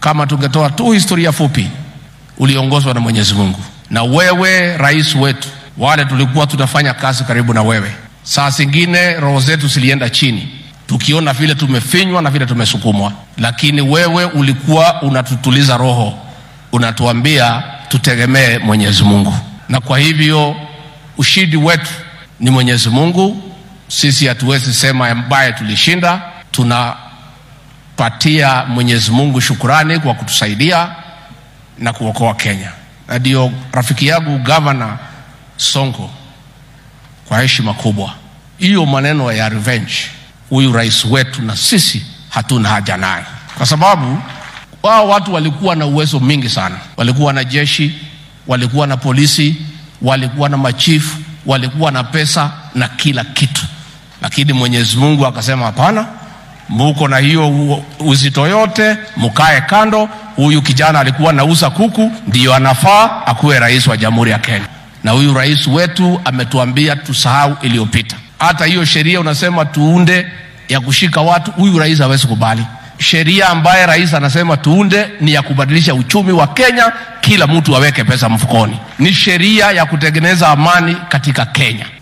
kama tungetoa tu historia fupi, uliongozwa na Mwenyezi Mungu na wewe rais wetu, wale tulikuwa tunafanya kazi karibu na wewe, saa zingine roho zetu zilienda chini tukiona vile tumefinywa na vile tumesukumwa, lakini wewe ulikuwa unatutuliza roho, unatuambia tutegemee Mwenyezi Mungu, na kwa hivyo ushindi wetu ni Mwenyezi Mungu. Sisi hatuwezi sema ambaye tulishinda. Tunapatia Mwenyezi Mungu shukurani kwa kutusaidia na kuokoa Kenya, na ndio rafiki yangu gavana Sonko, kwa heshima kubwa, hiyo maneno ya revenge huyu rais wetu na sisi hatuna haja naye, kwa sababu wao watu walikuwa na uwezo mingi sana. Walikuwa na jeshi, walikuwa na polisi, walikuwa na machifu, walikuwa na pesa na kila kitu, lakini Mwenyezi Mungu akasema hapana, muko na hiyo uzito yote, mkae kando. Huyu kijana alikuwa nauza kuku, ndiyo anafaa akuwe rais wa Jamhuri ya Kenya, na huyu rais wetu ametuambia tusahau iliyopita hata hiyo sheria unasema tuunde ya kushika watu, huyu rais hawezi kubali. Sheria ambaye rais anasema tuunde ni ya kubadilisha uchumi wa Kenya, kila mtu aweke pesa mfukoni. Ni sheria ya kutengeneza amani katika Kenya.